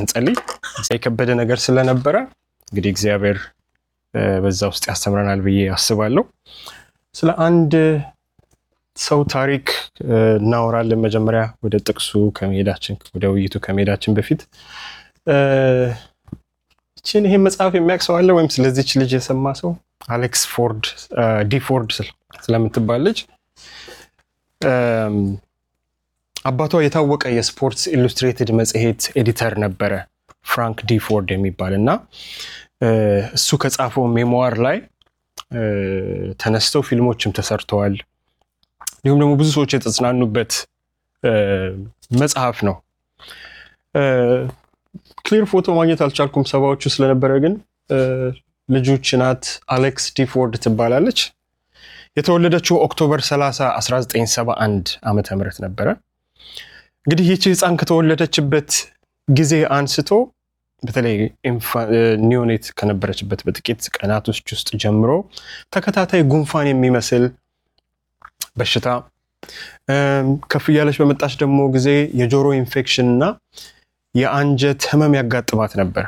ስንጸልይ የከበደ ነገር ስለነበረ እንግዲህ እግዚአብሔር በዛ ውስጥ ያስተምረናል ብዬ አስባለሁ። ስለ አንድ ሰው ታሪክ እናወራለን። መጀመሪያ ወደ ጥቅሱ ከመሄዳችን ወደ ውይይቱ ከመሄዳችን በፊት ይችን ይሄን መጽሐፍ የሚያውቅ ሰው አለ ወይም ስለዚች ልጅ የሰማ ሰው? አሌክስ ፎርድ ዲ ፎርድ ስለምትባል ልጅ አባቷ የታወቀ የስፖርትስ ኢሉስትሬትድ መጽሔት ኤዲተር ነበረ ፍራንክ ዲ ፎርድ የሚባል እና እሱ ከጻፈው ሜሞዋር ላይ ተነስተው ፊልሞችም ተሰርተዋል። እንዲሁም ደግሞ ብዙ ሰዎች የተጽናኑበት መጽሐፍ ነው። ክሊር ፎቶ ማግኘት አልቻልኩም ሰባዎቹ ስለነበረ፣ ግን ልጆች ናት። አሌክስ ዲፎርድ ትባላለች። የተወለደችው ኦክቶበር 30 1971 ዓመተ ምህረት ነበረ። እንግዲህ ይቺ ህፃን ከተወለደችበት ጊዜ አንስቶ በተለይ ኒዮኔት ከነበረችበት በጥቂት ቀናቶች ውስጥ ጀምሮ ተከታታይ ጉንፋን የሚመስል በሽታ ከፍ እያለች በመጣች ደግሞ ጊዜ የጆሮ ኢንፌክሽን እና የአንጀት ህመም ያጋጥማት ነበር።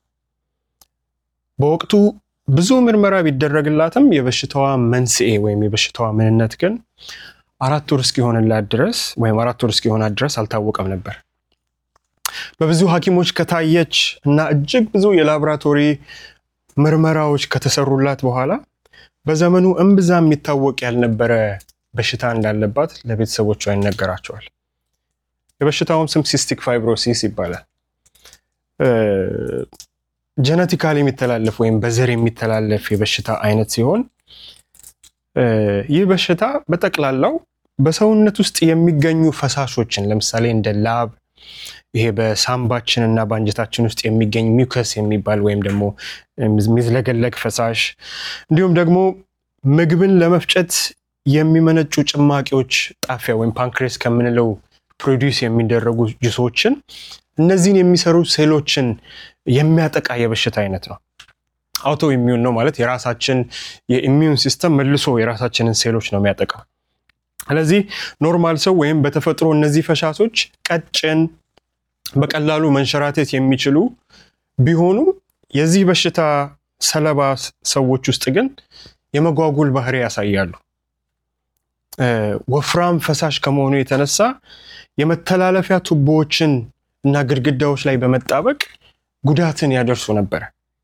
በወቅቱ ብዙ ምርመራ ቢደረግላትም የበሽታዋ መንስኤ ወይም የበሽታዋ ምንነት ግን አራት ወር እስኪሆንላት ድረስ ወይም አራት ወር እስኪሆናት ድረስ አልታወቀም ነበር። በብዙ ሐኪሞች ከታየች እና እጅግ ብዙ የላቦራቶሪ ምርመራዎች ከተሰሩላት በኋላ በዘመኑ እምብዛ የሚታወቅ ያልነበረ በሽታ እንዳለባት ለቤተሰቦቿ ይነገራቸዋል። የበሽታውም ስም ሲስቲክ ፋይብሮሲስ ይባላል። ጀነቲካል የሚተላለፍ ወይም በዘር የሚተላለፍ የበሽታ አይነት ሲሆን ይህ በሽታ በጠቅላላው በሰውነት ውስጥ የሚገኙ ፈሳሾችን ለምሳሌ እንደ ላብ ይሄ በሳምባችን እና በአንጀታችን ውስጥ የሚገኝ ሚውከስ የሚባል ወይም ደግሞ የሚዝለገለግ ፈሳሽ እንዲሁም ደግሞ ምግብን ለመፍጨት የሚመነጩ ጭማቂዎች ጣፊያ ወይም ፓንክሬስ ከምንለው ፕሮዲውስ የሚደረጉ ጁሶችን እነዚህን የሚሰሩ ሴሎችን የሚያጠቃ የበሽታ አይነት ነው። አውቶ ኢሚዩን ነው ማለት የራሳችን የኢሚዩን ሲስተም መልሶ የራሳችንን ሴሎች ነው የሚያጠቃው። ስለዚህ ኖርማል ሰው ወይም በተፈጥሮ እነዚህ ፈሳሾች ቀጭን፣ በቀላሉ መንሸራተት የሚችሉ ቢሆኑም የዚህ በሽታ ሰለባ ሰዎች ውስጥ ግን የመጓጉል ባህሪ ያሳያሉ። ወፍራም ፈሳሽ ከመሆኑ የተነሳ የመተላለፊያ ቱቦዎችን እና ግድግዳዎች ላይ በመጣበቅ ጉዳትን ያደርሱ ነበር።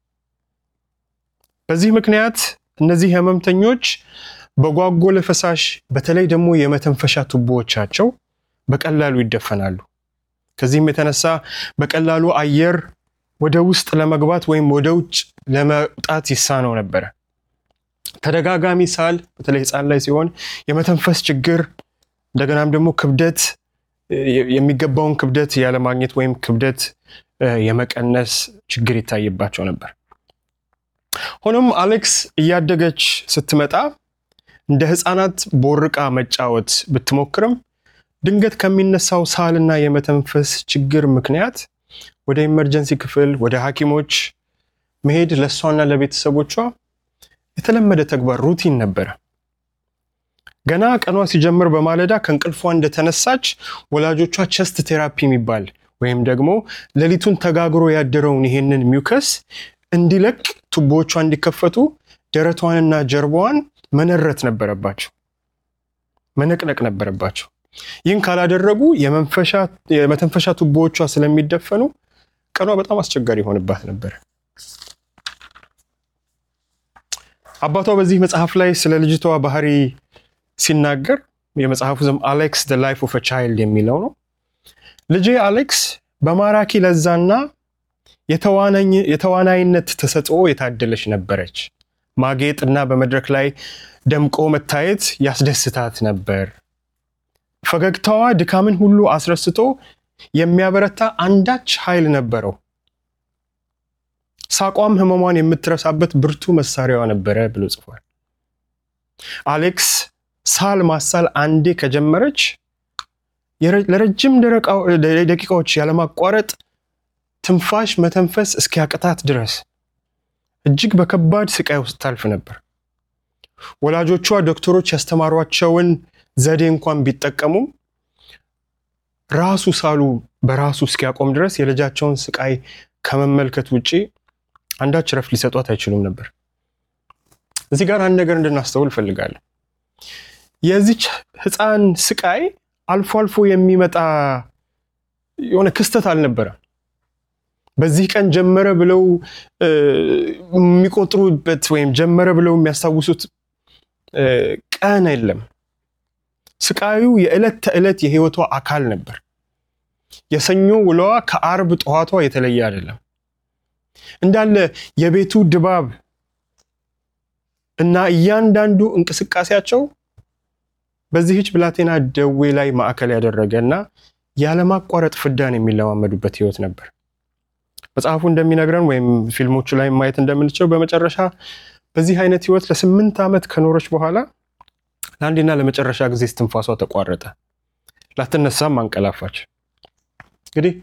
በዚህ ምክንያት እነዚህ ህመምተኞች በጓጎለ ፈሳሽ በተለይ ደግሞ የመተንፈሻ ቱቦዎቻቸው በቀላሉ ይደፈናሉ። ከዚህም የተነሳ በቀላሉ አየር ወደ ውስጥ ለመግባት ወይም ወደ ውጭ ለመውጣት ይሳነው ነበረ። ተደጋጋሚ ሳል በተለይ ህፃን ላይ ሲሆን የመተንፈስ ችግር እንደገናም ደግሞ ክብደት የሚገባውን ክብደት ያለማግኘት ወይም ክብደት የመቀነስ ችግር ይታይባቸው ነበር። ሆኖም አሌክስ እያደገች ስትመጣ እንደ ህፃናት ቦርቃ መጫወት ብትሞክርም ድንገት ከሚነሳው ሳልና የመተንፈስ ችግር ምክንያት ወደ ኢመርጀንሲ ክፍል ወደ ሐኪሞች መሄድ ለእሷና ለቤተሰቦቿ የተለመደ ተግባር ሩቲን ነበረ። ገና ቀኗ ሲጀምር በማለዳ ከእንቅልፏ እንደተነሳች ወላጆቿ ቸስት ቴራፒ የሚባል ወይም ደግሞ ሌሊቱን ተጋግሮ ያደረውን ይሄንን ሚውከስ እንዲለቅ ቱቦዎቿ እንዲከፈቱ ደረቷንና ጀርባዋን መነረት ነበረባቸው፣ መነቅነቅ ነበረባቸው። ይህን ካላደረጉ የመተንፈሻ ቱቦዎቿ ስለሚደፈኑ ቀኗ በጣም አስቸጋሪ ይሆንባት ነበር። አባቷ በዚህ መጽሐፍ ላይ ስለ ልጅቷ ባህሪ ሲናገር የመጽሐፉ ስም አሌክስ ዘ ላይፍ ኦፍ ቻይልድ የሚለው ነው። ልጄ አሌክስ በማራኪ ለዛና የተዋናይነት ተሰጥኦ የታደለች ነበረች። ማጌጥ እና በመድረክ ላይ ደምቆ መታየት ያስደስታት ነበር። ፈገግታዋ ድካምን ሁሉ አስረስቶ የሚያበረታ አንዳች ኃይል ነበረው። ሳቋም ህመሟን የምትረሳበት ብርቱ መሳሪያዋ ነበረ ብሎ ጽፏል። አሌክስ ሳል ማሳል አንዴ ከጀመረች ለረጅም ደቂቃዎች ያለማቋረጥ ትንፋሽ መተንፈስ እስኪያቅታት ድረስ እጅግ በከባድ ስቃይ ውስጥ ታልፍ ነበር። ወላጆቿ ዶክተሮች ያስተማሯቸውን ዘዴ እንኳን ቢጠቀሙም ራሱ ሳሉ በራሱ እስኪያቆም ድረስ የልጃቸውን ስቃይ ከመመልከት ውጪ አንዳች ረፍት ሊሰጧት አይችሉም ነበር። እዚህ ጋር አንድ ነገር እንድናስተውል እፈልጋለሁ። የዚች ሕፃን ስቃይ አልፎ አልፎ የሚመጣ የሆነ ክስተት አልነበረም። በዚህ ቀን ጀመረ ብለው የሚቆጥሩበት ወይም ጀመረ ብለው የሚያስታውሱት ቀን የለም። ስቃዩ የዕለት ተዕለት የህይወቷ አካል ነበር። የሰኞ ውለዋ ከአርብ ጠዋቷ የተለየ አይደለም። እንዳለ የቤቱ ድባብ እና እያንዳንዱ እንቅስቃሴያቸው በዚህች ብላቴና ደዌ ላይ ማዕከል ያደረገ እና ያለማቋረጥ ፍዳን የሚለማመዱበት ህይወት ነበር። መጽሐፉ እንደሚነግረን ወይም ፊልሞቹ ላይ ማየት እንደምንችለው በመጨረሻ በዚህ አይነት ህይወት ለስምንት ዓመት ከኖረች በኋላ ለአንዴና ለመጨረሻ ጊዜ እስትንፋሷ ተቋረጠ። ላትነሳም አንቀላፋች። እንግዲህ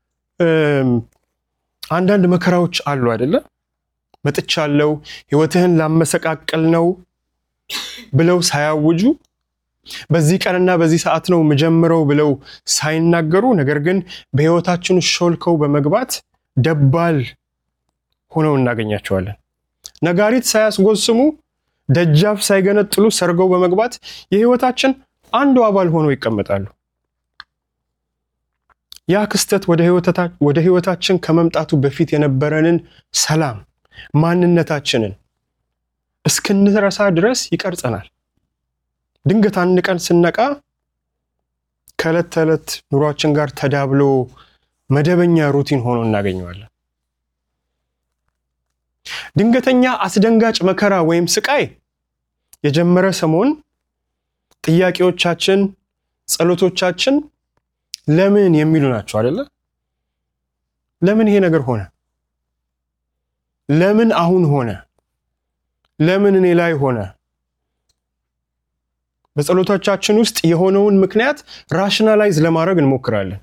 አንዳንድ መከራዎች አሉ አይደለ? መጥቻለሁ፣ ህይወትህን ላመሰቃቀል ነው ብለው ሳያውጁ በዚህ ቀንና በዚህ ሰዓት ነው የምጀምረው ብለው ሳይናገሩ፣ ነገር ግን በህይወታችን ሾልከው በመግባት ደባል ሆነው እናገኛቸዋለን። ነጋሪት ሳያስጎስሙ ደጃፍ ሳይገነጥሉ ሰርገው በመግባት የህይወታችን አንዱ አባል ሆነው ይቀመጣሉ። ያ ክስተት ወደ ህይወታችን ከመምጣቱ በፊት የነበረንን ሰላም፣ ማንነታችንን እስክንረሳ ድረስ ይቀርጸናል። ድንገት አንድ ቀን ስነቃ ከዕለት ተዕለት ኑሯችን ጋር ተዳብሎ መደበኛ ሩቲን ሆኖ እናገኘዋለን። ድንገተኛ አስደንጋጭ መከራ ወይም ስቃይ የጀመረ ሰሞን ጥያቄዎቻችን፣ ጸሎቶቻችን ለምን የሚሉ ናቸው አይደለ? ለምን ይሄ ነገር ሆነ? ለምን አሁን ሆነ? ለምን እኔ ላይ ሆነ? በጸሎቶቻችን ውስጥ የሆነውን ምክንያት ራሽናላይዝ ለማድረግ እንሞክራለን።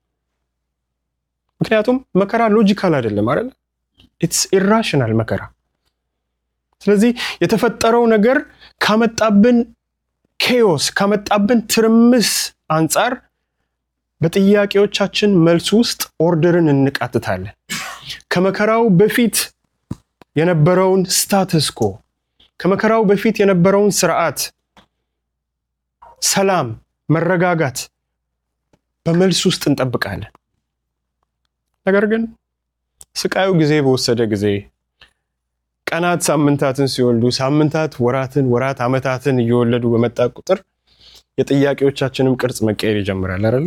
ምክንያቱም መከራ ሎጂካል አይደለም አይደለ? ኢትስ ኢራሽናል መከራ። ስለዚህ የተፈጠረው ነገር ካመጣብን ኬዮስ ካመጣብን ትርምስ አንጻር በጥያቄዎቻችን መልስ ውስጥ ኦርደርን እንቃትታለን። ከመከራው በፊት የነበረውን ስታተስኮ ከመከራው በፊት የነበረውን ስርዓት፣ ሰላም፣ መረጋጋት በመልስ ውስጥ እንጠብቃለን። ነገር ግን ስቃዩ ጊዜ በወሰደ ጊዜ ቀናት ሳምንታትን ሲወልዱ ሳምንታት ወራትን፣ ወራት ዓመታትን እየወለዱ በመጣ ቁጥር የጥያቄዎቻችንም ቅርጽ መቀየር ይጀምራል አይደለ?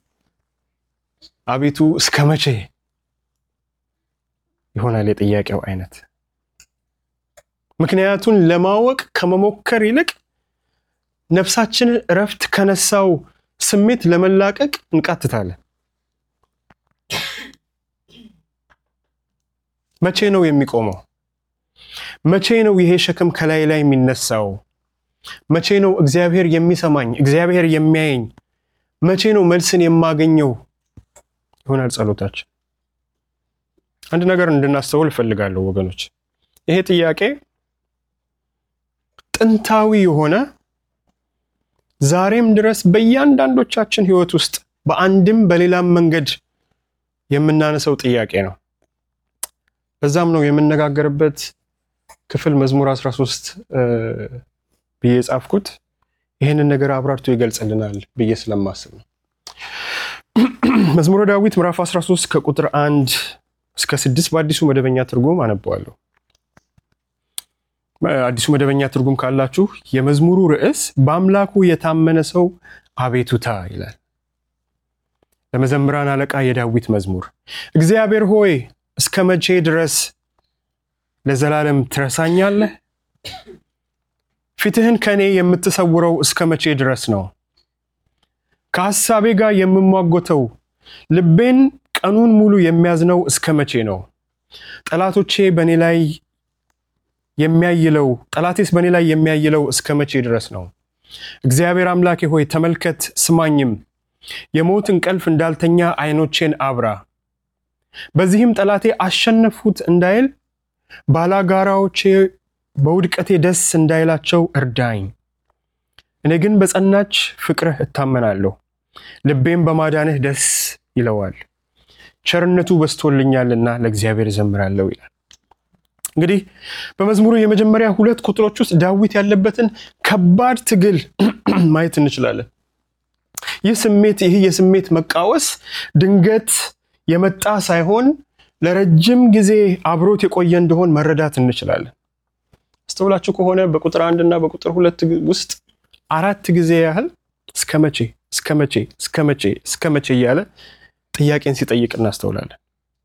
አቤቱ እስከ መቼ ይሆናል የጥያቄው አይነት። ምክንያቱን ለማወቅ ከመሞከር ይልቅ ነፍሳችንን እረፍት ከነሳው ስሜት ለመላቀቅ እንቃትታለን። መቼ ነው የሚቆመው? መቼ ነው ይሄ ሸክም ከላይ ላይ የሚነሳው? መቼ ነው እግዚአብሔር የሚሰማኝ? እግዚአብሔር የሚያየኝ? መቼ ነው መልስን የማገኘው? ይሆናል ጸሎታችን። አንድ ነገር እንድናስተውል እፈልጋለሁ ወገኖች። ይሄ ጥያቄ ጥንታዊ የሆነ ዛሬም ድረስ በእያንዳንዶቻችን ሕይወት ውስጥ በአንድም በሌላም መንገድ የምናነሰው ጥያቄ ነው። በዛም ነው የምነጋገርበት ክፍል መዝሙር 13 ብዬ የጻፍኩት ይህንን ነገር አብራርቶ ይገልጽልናል ብዬ ስለማስብ ነው። መዝሙረ ዳዊት ምዕራፍ 13 ከቁጥር አንድ እስከ ስድስት በአዲሱ መደበኛ ትርጉም አነበዋለሁ። አዲሱ መደበኛ ትርጉም ካላችሁ የመዝሙሩ ርዕስ በአምላኩ የታመነ ሰው አቤቱታ ይላል። ለመዘምራን አለቃ የዳዊት መዝሙር። እግዚአብሔር ሆይ እስከ መቼ ድረስ ለዘላለም ትረሳኛለህ? ፊትህን ከእኔ የምትሰውረው እስከ መቼ ድረስ ነው? ከሐሳቤ ጋር የምሟጎተው ልቤን ቀኑን ሙሉ የሚያዝነው እስከ መቼ ነው? ጠላቶቼ በእኔ ላይ የሚያይለው ጠላቴስ በእኔ ላይ የሚያይለው እስከ መቼ ድረስ ነው? እግዚአብሔር አምላኬ ሆይ ተመልከት፣ ስማኝም። የሞት እንቅልፍ እንዳልተኛ ዓይኖቼን አብራ። በዚህም ጠላቴ አሸነፍሁት እንዳይል ባላጋራዎቼ በውድቀቴ ደስ እንዳይላቸው እርዳኝ። እኔ ግን በጸናች ፍቅርህ እታመናለሁ፣ ልቤም በማዳንህ ደስ ይለዋል። ቸርነቱ በዝቶልኛልና ለእግዚአብሔር እዘምራለሁ ይላል። እንግዲህ በመዝሙሩ የመጀመሪያ ሁለት ቁጥሮች ውስጥ ዳዊት ያለበትን ከባድ ትግል ማየት እንችላለን። ይህ ስሜት ይህ የስሜት መቃወስ ድንገት የመጣ ሳይሆን ለረጅም ጊዜ አብሮት የቆየ እንደሆን መረዳት እንችላለን። አስተውላችሁ ከሆነ በቁጥር አንድ እና በቁጥር ሁለት ውስጥ አራት ጊዜ ያህል እስከ መቼ እስከ መቼ እስከ መቼ እስከ መቼ እያለ ጥያቄን ሲጠይቅ እናስተውላለን።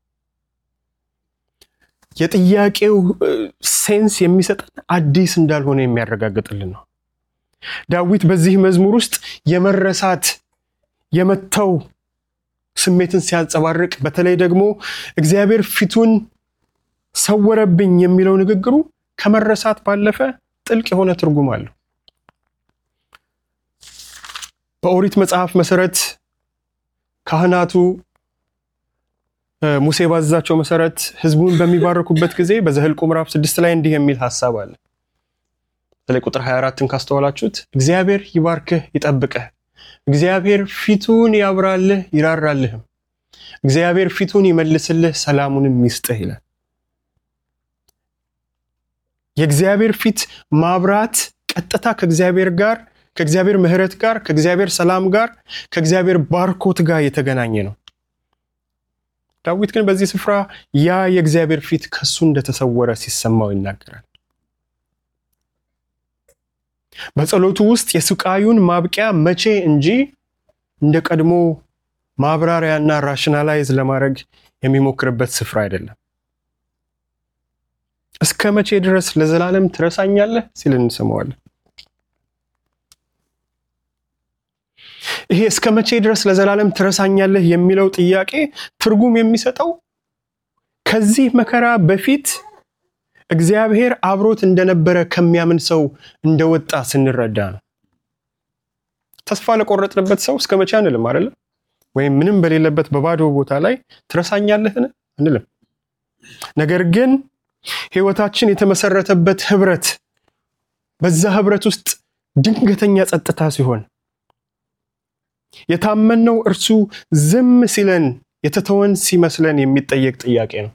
የጥያቄው ሴንስ የሚሰጠን አዲስ እንዳልሆነ የሚያረጋግጥልን ነው። ዳዊት በዚህ መዝሙር ውስጥ የመረሳት የመተው ስሜትን ሲያንጸባርቅ፣ በተለይ ደግሞ እግዚአብሔር ፊቱን ሰወረብኝ የሚለው ንግግሩ ከመረሳት ባለፈ ጥልቅ የሆነ ትርጉም አለው። በኦሪት መጽሐፍ መሰረት ካህናቱ ሙሴ ባዘዛቸው መሰረት ሕዝቡን በሚባርኩበት ጊዜ በዘኍልቍ ምዕራፍ ስድስት ላይ እንዲህ የሚል ሀሳብ አለ። በተለይ ቁጥር 24ን ካስተዋላችሁት እግዚአብሔር ይባርክህ ይጠብቅህ፣ እግዚአብሔር ፊቱን ያብራልህ ይራራልህም፣ እግዚአብሔር ፊቱን ይመልስልህ ሰላሙንም ይስጥህ ይላል። የእግዚአብሔር ፊት ማብራት ቀጥታ ከእግዚአብሔር ጋር ከእግዚአብሔር ምሕረት ጋር ከእግዚአብሔር ሰላም ጋር ከእግዚአብሔር ባርኮት ጋር የተገናኘ ነው። ዳዊት ግን በዚህ ስፍራ ያ የእግዚአብሔር ፊት ከሱ እንደተሰወረ ሲሰማው ይናገራል። በጸሎቱ ውስጥ የስቃዩን ማብቂያ መቼ እንጂ እንደ ቀድሞ ማብራሪያና ራሽናላይዝ ለማድረግ የሚሞክርበት ስፍራ አይደለም። እስከ መቼ ድረስ ለዘላለም ትረሳኛለህ ሲል እንሰማዋለን። ይሄ እስከ መቼ ድረስ ለዘላለም ትረሳኛለህ የሚለው ጥያቄ ትርጉም የሚሰጠው ከዚህ መከራ በፊት እግዚአብሔር አብሮት እንደነበረ ከሚያምን ሰው እንደወጣ ስንረዳ ነው። ተስፋ ለቆረጥንበት ሰው እስከ መቼ አንልም አይደለም? ወይም ምንም በሌለበት በባዶ ቦታ ላይ ትረሳኛለህን አንልም። ነገር ግን ሕይወታችን የተመሰረተበት ህብረት በዛ ህብረት ውስጥ ድንገተኛ ጸጥታ ሲሆን የታመንነው እርሱ ዝም ሲለን የተተወን ሲመስለን የሚጠየቅ ጥያቄ ነው።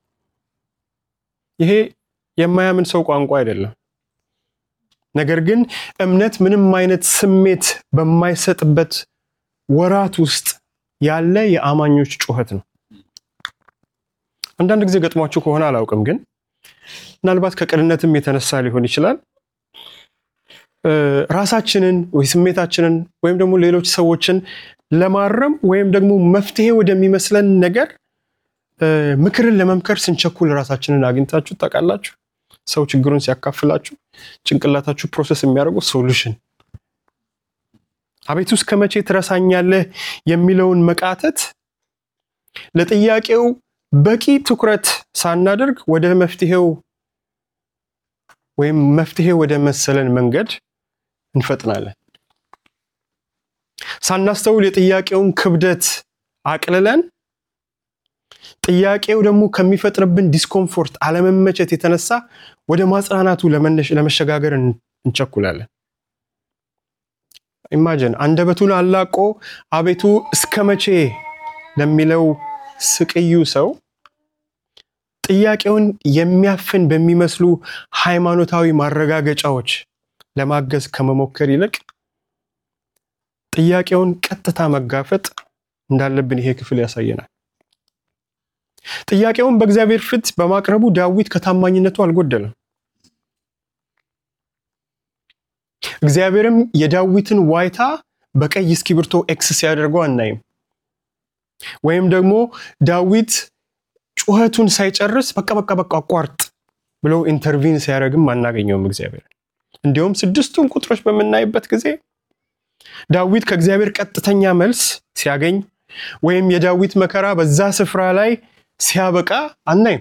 ይሄ የማያምን ሰው ቋንቋ አይደለም። ነገር ግን እምነት ምንም አይነት ስሜት በማይሰጥበት ወራት ውስጥ ያለ የአማኞች ጩኸት ነው። አንዳንድ ጊዜ ገጥሟችሁ ከሆነ አላውቅም፣ ግን ምናልባት ከቅንነትም የተነሳ ሊሆን ይችላል ራሳችንን ወይ ስሜታችንን ወይም ደግሞ ሌሎች ሰዎችን ለማረም ወይም ደግሞ መፍትሄ ወደሚመስለን ነገር ምክርን ለመምከር ስንቸኩል ራሳችንን አግኝታችሁ ታውቃላችሁ? ሰው ችግሩን ሲያካፍላችሁ ጭንቅላታችሁ ፕሮሰስ የሚያደርገው ሶሉሽን አቤቱ እስከ መቼ ትረሳኛለህ የሚለውን መቃተት ለጥያቄው በቂ ትኩረት ሳናደርግ ወደ መፍትሄው ወይም መፍትሄ ወደ መሰለን መንገድ እንፈጥናለን። ሳናስተውል የጥያቄውን ክብደት አቅልለን ጥያቄው ደግሞ ከሚፈጥርብን ዲስኮምፎርት አለመመቸት የተነሳ ወደ ማጽናናቱ ለመሸጋገር እንቸኩላለን። ኢማጅን አንደበቱን አላቆ አቤቱ እስከ መቼ ለሚለው ስቅዩ ሰው ጥያቄውን የሚያፍን በሚመስሉ ሃይማኖታዊ ማረጋገጫዎች ለማገዝ ከመሞከር ይልቅ ጥያቄውን ቀጥታ መጋፈጥ እንዳለብን ይሄ ክፍል ያሳየናል። ጥያቄውን በእግዚአብሔር ፊት በማቅረቡ ዳዊት ከታማኝነቱ አልጎደለም። እግዚአብሔርም የዳዊትን ዋይታ በቀይ እስክሪብቶ ኤክስ ሲያደርገው አናይም። ወይም ደግሞ ዳዊት ጩኸቱን ሳይጨርስ በቃ በቃ በቃ አቋርጥ ብለው ኢንተርቪን ሲያደርግም አናገኘውም እግዚአብሔር። እንዲሁም ስድስቱን ቁጥሮች በምናይበት ጊዜ ዳዊት ከእግዚአብሔር ቀጥተኛ መልስ ሲያገኝ ወይም የዳዊት መከራ በዛ ስፍራ ላይ ሲያበቃ አናይም።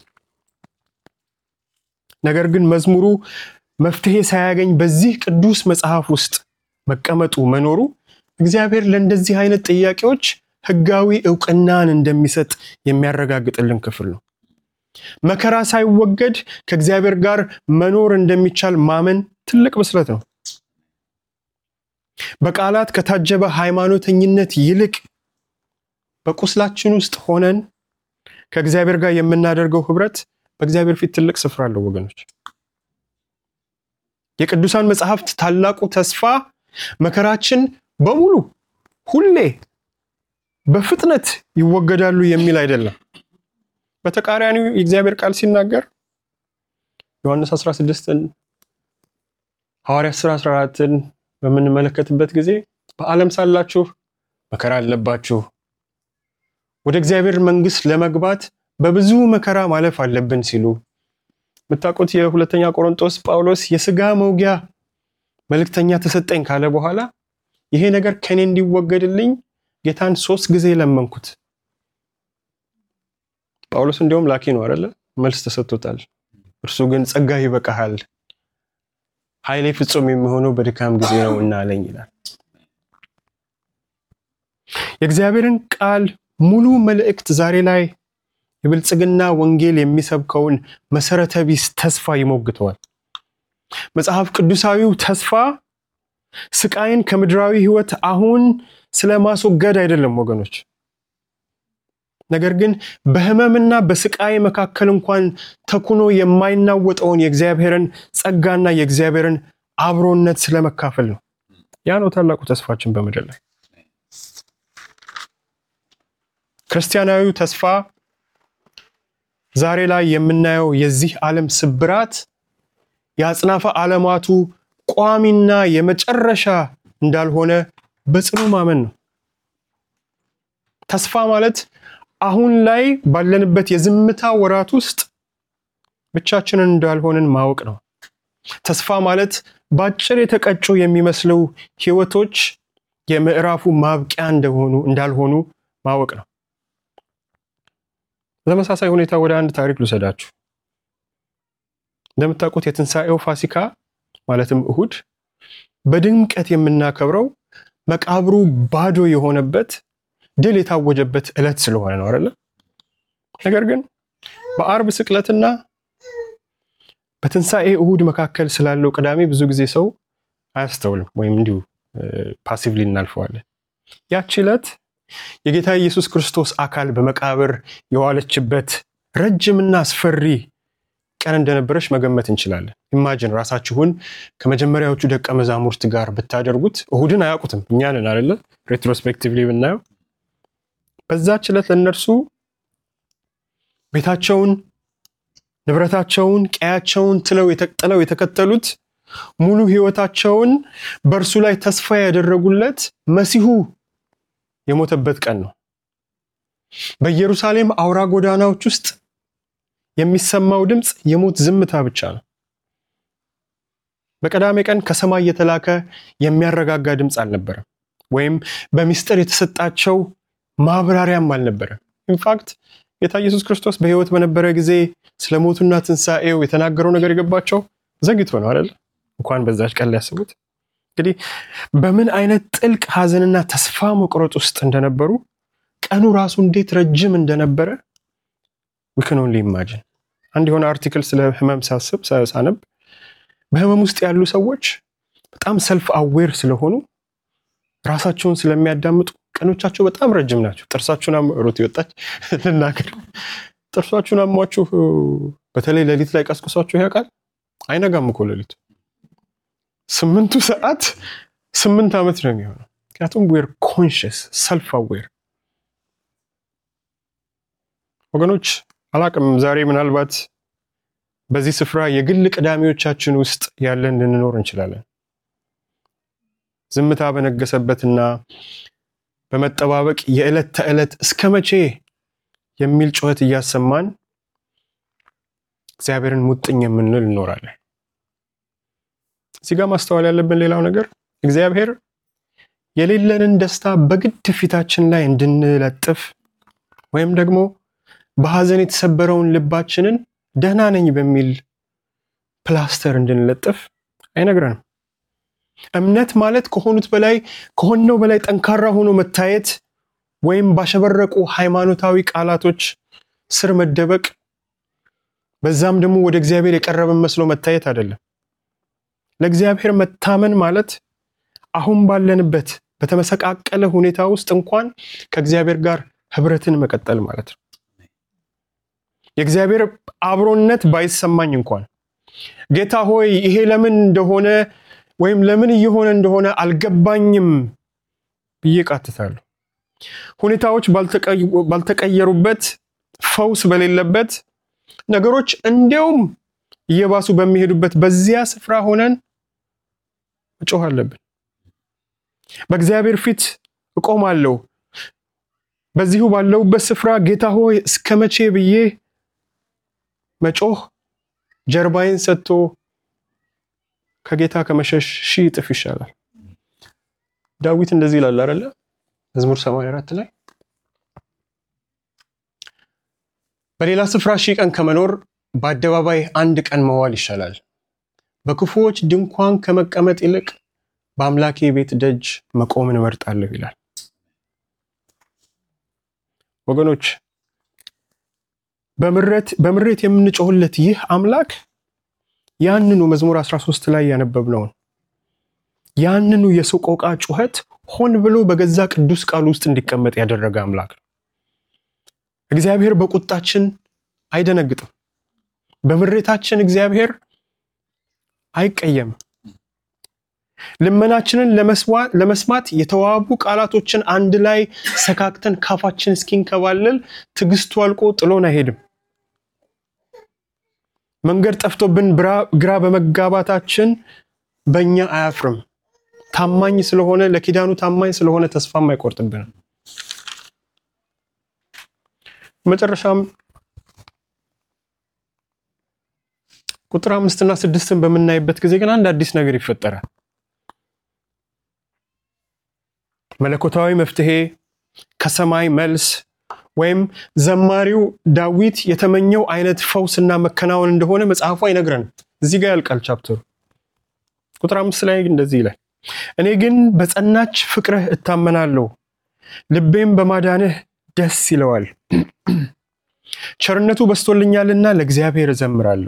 ነገር ግን መዝሙሩ መፍትሄ ሳያገኝ በዚህ ቅዱስ መጽሐፍ ውስጥ መቀመጡ መኖሩ እግዚአብሔር ለእንደዚህ አይነት ጥያቄዎች ሕጋዊ እውቅናን እንደሚሰጥ የሚያረጋግጥልን ክፍል ነው። መከራ ሳይወገድ ከእግዚአብሔር ጋር መኖር እንደሚቻል ማመን ትልቅ ብስለት ነው። በቃላት ከታጀበ ሃይማኖተኝነት ይልቅ በቁስላችን ውስጥ ሆነን ከእግዚአብሔር ጋር የምናደርገው ህብረት በእግዚአብሔር ፊት ትልቅ ስፍራ አለው ወገኖች። የቅዱሳን መጽሐፍት ታላቁ ተስፋ መከራችን በሙሉ ሁሌ በፍጥነት ይወገዳሉ የሚል አይደለም። በተቃራኒው የእግዚአብሔር ቃል ሲናገር ዮሐንስ 16ን ሐዋርያት ሥራ 14ን በምንመለከትበት ጊዜ በዓለም ሳላችሁ መከራ አለባችሁ፣ ወደ እግዚአብሔር መንግሥት ለመግባት በብዙ መከራ ማለፍ አለብን ሲሉ የምታውቁት የሁለተኛ ቆሮንቶስ ጳውሎስ የሥጋ መውጊያ መልእክተኛ ተሰጠኝ ካለ በኋላ ይሄ ነገር ከኔ እንዲወገድልኝ ጌታን ሶስት ጊዜ ለመንኩት። ጳውሎስ እንዲሁም ላኪ ነው አይደለ? መልስ ተሰጥቶታል። እርሱ ግን ጸጋ ይበቃሃል፣ ኃይሌ ፍጹም የሚሆነው በድካም ጊዜ ነው እና አለኝ ይላል። የእግዚአብሔርን ቃል ሙሉ መልእክት ዛሬ ላይ የብልጽግና ወንጌል የሚሰብከውን መሰረተ ቢስ ተስፋ ይሞግተዋል። መጽሐፍ ቅዱሳዊው ተስፋ ስቃይን ከምድራዊ ሕይወት አሁን ስለ ማስወገድ አይደለም ወገኖች። ነገር ግን በሕመምና በስቃይ መካከል እንኳን ተኩኖ የማይናወጠውን የእግዚአብሔርን ጸጋና የእግዚአብሔርን አብሮነት ስለመካፈል ነው። ያ ነው ታላቁ ተስፋችን በምድር ላይ። ክርስቲያናዊው ተስፋ ዛሬ ላይ የምናየው የዚህ ዓለም ስብራት የአጽናፈ ዓለማቱ ቋሚና የመጨረሻ እንዳልሆነ በጽኑ ማመን ነው። ተስፋ ማለት አሁን ላይ ባለንበት የዝምታ ወራት ውስጥ ብቻችንን እንዳልሆንን ማወቅ ነው። ተስፋ ማለት በአጭር የተቀጩ የሚመስሉ ሕይወቶች የምዕራፉ ማብቂያ እንደሆኑ እንዳልሆኑ ማወቅ ነው። በተመሳሳይ ሁኔታ ወደ አንድ ታሪክ ልውሰዳችሁ። እንደምታውቁት የትንሣኤው ፋሲካ ማለትም እሁድ በድምቀት የምናከብረው መቃብሩ ባዶ የሆነበት ድል የታወጀበት ዕለት ስለሆነ ነው አይደለ? ነገር ግን በአርብ ስቅለትና በትንሣኤ እሁድ መካከል ስላለው ቅዳሜ ብዙ ጊዜ ሰው አያስተውልም ወይም እንዲሁ ፓሲቭሊ እናልፈዋለን። ያቺ ዕለት የጌታ ኢየሱስ ክርስቶስ አካል በመቃብር የዋለችበት ረጅምና አስፈሪ ቀን እንደነበረች መገመት እንችላለን። ኢማጅን ራሳችሁን ከመጀመሪያዎቹ ደቀ መዛሙርት ጋር ብታደርጉት እሁድን አያውቁትም። እኛንን አደለ ሬትሮስፔክቲቭሊ ብናየው በዛች ዕለት ለእነርሱ ቤታቸውን፣ ንብረታቸውን፣ ቀያቸውን ትለው ጥለው የተከተሉት ሙሉ ሕይወታቸውን በእርሱ ላይ ተስፋ ያደረጉለት መሲሁ የሞተበት ቀን ነው። በኢየሩሳሌም አውራ ጎዳናዎች ውስጥ የሚሰማው ድምፅ የሞት ዝምታ ብቻ ነው። በቀዳሜ ቀን ከሰማይ የተላከ የሚያረጋጋ ድምፅ አልነበረም፣ ወይም በምስጢር የተሰጣቸው ማብራሪያም አልነበረም። ኢንፋክት ጌታ ኢየሱስ ክርስቶስ በሕይወት በነበረ ጊዜ ስለ ሞቱና ትንሣኤው የተናገረው ነገር የገባቸው ዘግይቶ ነው አይደል? እንኳን በዛች ቀን ሊያስቡት። እንግዲህ በምን አይነት ጥልቅ ሐዘንና ተስፋ መቁረጥ ውስጥ እንደነበሩ ቀኑ ራሱ እንዴት ረጅም እንደነበረ ዊክን ኦንሊ ኢማጂን። አንድ የሆነ አርቲክል ስለ ህመም ሳስብ ሳነብ በህመም ውስጥ ያሉ ሰዎች በጣም ሰልፍ አዌር ስለሆኑ ራሳቸውን ስለሚያዳምጡ ቀኖቻቸው በጣም ረጅም ናቸው። ጥርሳችሁን ሮት ይወጣች ልናገር፣ ጥርሳችሁን አሟችሁ በተለይ ሌሊት ላይ ቀስቅሷችሁ ያውቃል? አይነጋም እኮ ሌሊቱ ስምንቱ ሰዓት ስምንት ዓመት ነው የሚሆነው። ምክንያቱም ዌር ኮንሽስ ሰልፍ አዌር ወገኖች አላቅም። ዛሬ ምናልባት በዚህ ስፍራ የግል ቅዳሜዎቻችን ውስጥ ያለን ልንኖር እንችላለን። ዝምታ በነገሰበትና በመጠባበቅ የዕለት ተዕለት እስከ መቼ የሚል ጩኸት እያሰማን እግዚአብሔርን ሙጥኝ የምንል እንኖራለን። እዚህ ጋር ማስተዋል ያለብን ሌላው ነገር እግዚአብሔር የሌለንን ደስታ በግድ ፊታችን ላይ እንድንለጥፍ ወይም ደግሞ በሐዘን የተሰበረውን ልባችንን ደህና ነኝ በሚል ፕላስተር እንድንለጥፍ አይነግረንም። እምነት ማለት ከሆኑት በላይ ከሆነው በላይ ጠንካራ ሆኖ መታየት ወይም ባሸበረቁ ሃይማኖታዊ ቃላቶች ስር መደበቅ በዛም ደግሞ ወደ እግዚአብሔር የቀረበን መስሎ መታየት አይደለም። ለእግዚአብሔር መታመን ማለት አሁን ባለንበት በተመሰቃቀለ ሁኔታ ውስጥ እንኳን ከእግዚአብሔር ጋር ህብረትን መቀጠል ማለት ነው። የእግዚአብሔር አብሮነት ባይሰማኝ እንኳን ጌታ ሆይ ይሄ ለምን እንደሆነ ወይም ለምን እየሆነ እንደሆነ አልገባኝም ብዬ ቃትታለሁ። ሁኔታዎች ባልተቀየሩበት፣ ፈውስ በሌለበት፣ ነገሮች እንዲያውም እየባሱ በሚሄዱበት በዚያ ስፍራ ሆነን መጮህ አለብን። በእግዚአብሔር ፊት እቆማለሁ። በዚሁ ባለሁበት ስፍራ ጌታ ሆይ እስከ መቼ ብዬ መጮህ ጀርባዬን ሰጥቶ ከጌታ ከመሸሽ ሺህ እጥፍ ይሻላል። ዳዊት እንደዚህ ይላል አይደለ? መዝሙር 84 ላይ በሌላ ስፍራ ሺህ ቀን ከመኖር በአደባባይ አንድ ቀን መዋል ይሻላል። በክፉዎች ድንኳን ከመቀመጥ ይልቅ በአምላኬ ቤት ደጅ መቆምን እመርጣለሁ ይላል። ወገኖች በምሬት የምንጮህለት ይህ አምላክ ያንኑ መዝሙር 13 ላይ ያነበብነውን ያንኑ የሰቆቃ ጩኸት ሆን ብሎ በገዛ ቅዱስ ቃል ውስጥ እንዲቀመጥ ያደረገ አምላክ ነው። እግዚአብሔር በቁጣችን አይደነግጥም። በምሬታችን እግዚአብሔር አይቀየምም። ልመናችንን ለመስማት የተዋቡ ቃላቶችን አንድ ላይ ሰካክተን ካፋችን እስኪንከባለል ትዕግስቱ አልቆ ጥሎን አይሄድም። መንገድ ጠፍቶብን ግራ በመጋባታችን በእኛ አያፍርም። ታማኝ ስለሆነ ለኪዳኑ ታማኝ ስለሆነ ተስፋም አይቆርጥብንም። መጨረሻም ቁጥር አምስትና ስድስትን በምናይበት ጊዜ ግን አንድ አዲስ ነገር ይፈጠራል። መለኮታዊ መፍትሄ ከሰማይ መልስ ወይም ዘማሪው ዳዊት የተመኘው አይነት ፈውስና መከናወን እንደሆነ መጽሐፉ አይነግረንም። እዚህ ጋር ያልቃል ቻፕተሩ። ቁጥር አምስት ላይ እንደዚህ ይላል፣ እኔ ግን በጸናች ፍቅርህ እታመናለሁ፣ ልቤም በማዳንህ ደስ ይለዋል። ቸርነቱ በስቶልኛልና ለእግዚአብሔር እዘምራለሁ።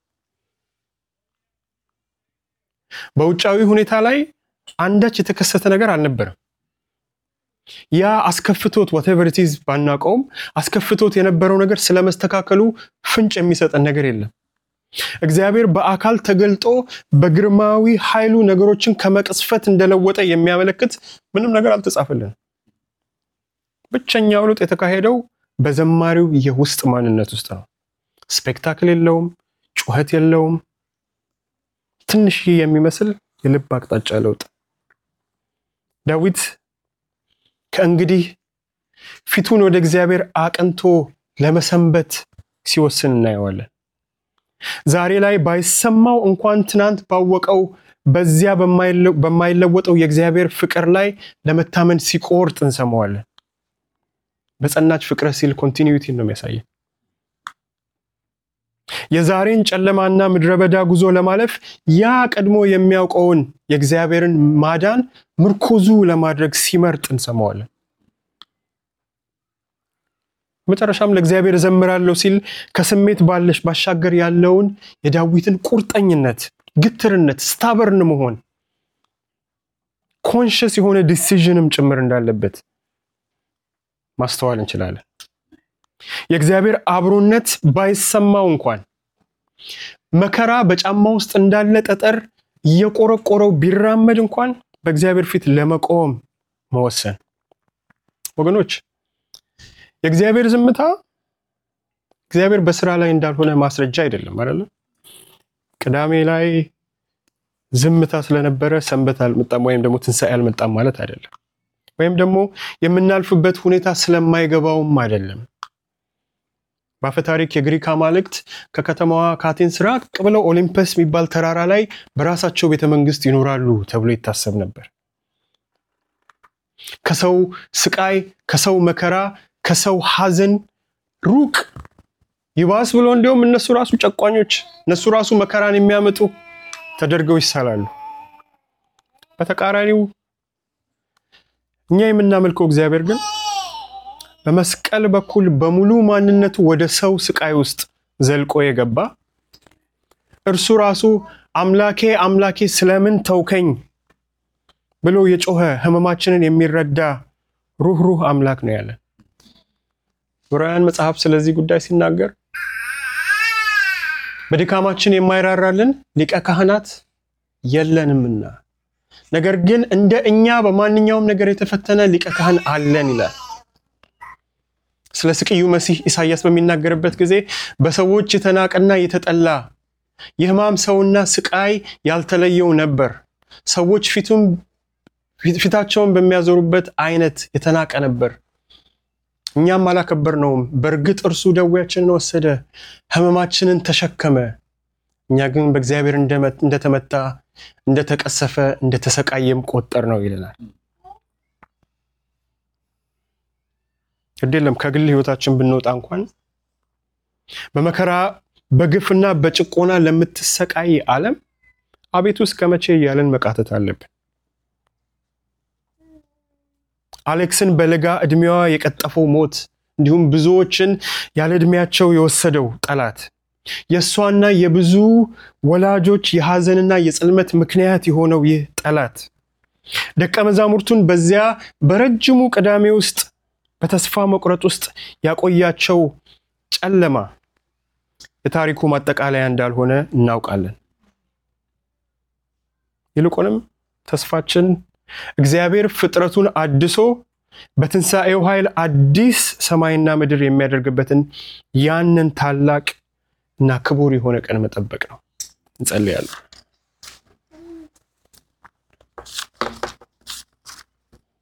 በውጫዊ ሁኔታ ላይ አንዳች የተከሰተ ነገር አልነበረም። ያ አስከፍቶት ወቴቨር ኢት ኢዝ ባናውቀውም አስከፍቶት የነበረው ነገር ስለመስተካከሉ ፍንጭ የሚሰጠን ነገር የለም። እግዚአብሔር በአካል ተገልጦ በግርማዊ ኃይሉ ነገሮችን ከመቅስፈት እንደለወጠ የሚያመለክት ምንም ነገር አልተጻፈልንም። ብቸኛው ለውጥ የተካሄደው በዘማሪው የውስጥ ማንነት ውስጥ ነው። ስፔክታክል የለውም፣ ጩኸት የለውም። ትንሽ የሚመስል የልብ አቅጣጫ ለውጥ ዳዊት ከእንግዲህ ፊቱን ወደ እግዚአብሔር አቅንቶ ለመሰንበት ሲወስን እናየዋለን። ዛሬ ላይ ባይሰማው እንኳን ትናንት ባወቀው በዚያ በማይለወጠው የእግዚአብሔር ፍቅር ላይ ለመታመን ሲቆርጥ እንሰማዋለን። በጸናች ፍቅረ ሲል ኮንቲኒዊቲ ነው የሚያሳየን። የዛሬን ጨለማና ምድረ በዳ ጉዞ ለማለፍ ያ ቀድሞ የሚያውቀውን የእግዚአብሔርን ማዳን ምርኮዙ ለማድረግ ሲመርጥ እንሰማዋለን። መጨረሻም ለእግዚአብሔር እዘምራለሁ ሲል ከስሜት ባለሽ ባሻገር ያለውን የዳዊትን ቁርጠኝነት፣ ግትርነት፣ ስታበርን መሆን ኮንሽስ የሆነ ዲሲዥንም ጭምር እንዳለበት ማስተዋል እንችላለን። የእግዚአብሔር አብሮነት ባይሰማው እንኳን መከራ በጫማ ውስጥ እንዳለ ጠጠር እየቆረቆረው ቢራመድ እንኳን በእግዚአብሔር ፊት ለመቆም መወሰን። ወገኖች የእግዚአብሔር ዝምታ እግዚአብሔር በስራ ላይ እንዳልሆነ ማስረጃ አይደለም አይደለም። ቅዳሜ ላይ ዝምታ ስለነበረ ሰንበት አልመጣም ወይም ደግሞ ትንሣኤ አልመጣም ማለት አይደለም። ወይም ደግሞ የምናልፍበት ሁኔታ ስለማይገባውም አይደለም። በአፈ ታሪክ የግሪክ አማልክት ከከተማዋ ከአቴንስ ራቅ ብለው ኦሊምፐስ የሚባል ተራራ ላይ በራሳቸው ቤተ መንግስት ይኖራሉ ተብሎ ይታሰብ ነበር። ከሰው ስቃይ፣ ከሰው መከራ፣ ከሰው ሐዘን ሩቅ ይባስ ብሎ እንዲሁም እነሱ ራሱ ጨቋኞች፣ እነሱ ራሱ መከራን የሚያመጡ ተደርገው ይሳላሉ። በተቃራኒው እኛ የምናመልከው እግዚአብሔር ግን በመስቀል በኩል በሙሉ ማንነቱ ወደ ሰው ስቃይ ውስጥ ዘልቆ የገባ እርሱ ራሱ አምላኬ አምላኬ ስለምን ተውከኝ ብሎ የጮኸ ሕመማችንን የሚረዳ ሩህሩህ አምላክ ነው ያለን። ዕብራውያን መጽሐፍ ስለዚህ ጉዳይ ሲናገር በድካማችን የማይራራልን ሊቀ ካህናት የለንምና ነገር ግን እንደ እኛ በማንኛውም ነገር የተፈተነ ሊቀ ካህን አለን ይላል። ስለ ስቅዩ መሲህ ኢሳያስ በሚናገርበት ጊዜ በሰዎች የተናቀና የተጠላ የሕማም ሰውና ስቃይ ያልተለየው ነበር። ሰዎች ፊቱን ፊታቸውን በሚያዞሩበት አይነት የተናቀ ነበር። እኛም አላከበርነውም። በእርግጥ እርሱ ደዌያችንን ወሰደ፣ ሕመማችንን ተሸከመ። እኛ ግን በእግዚአብሔር እንደተመታ፣ እንደተቀሰፈ፣ እንደተሰቃየም ቆጠር ነው ይለናል። ግድ የለም ከግል ሕይወታችን ብንወጣ እንኳን በመከራ በግፍና በጭቆና ለምትሰቃይ ዓለም አቤቱ እስከ መቼ እያለን መቃተት አለብን። አሌክስን በለጋ ዕድሜዋ የቀጠፈው ሞት እንዲሁም ብዙዎችን ያለ ዕድሜያቸው የወሰደው ጠላት የእሷና የብዙ ወላጆች የሐዘንና የጽልመት ምክንያት የሆነው ይህ ጠላት ደቀ መዛሙርቱን በዚያ በረጅሙ ቅዳሜ ውስጥ በተስፋ መቁረጥ ውስጥ ያቆያቸው ጨለማ የታሪኩ ማጠቃለያ እንዳልሆነ እናውቃለን። ይልቁንም ተስፋችን እግዚአብሔር ፍጥረቱን አድሶ በትንሣኤው ኃይል አዲስ ሰማይና ምድር የሚያደርግበትን ያንን ታላቅ እና ክቡር የሆነ ቀን መጠበቅ ነው። እንጸልያለን።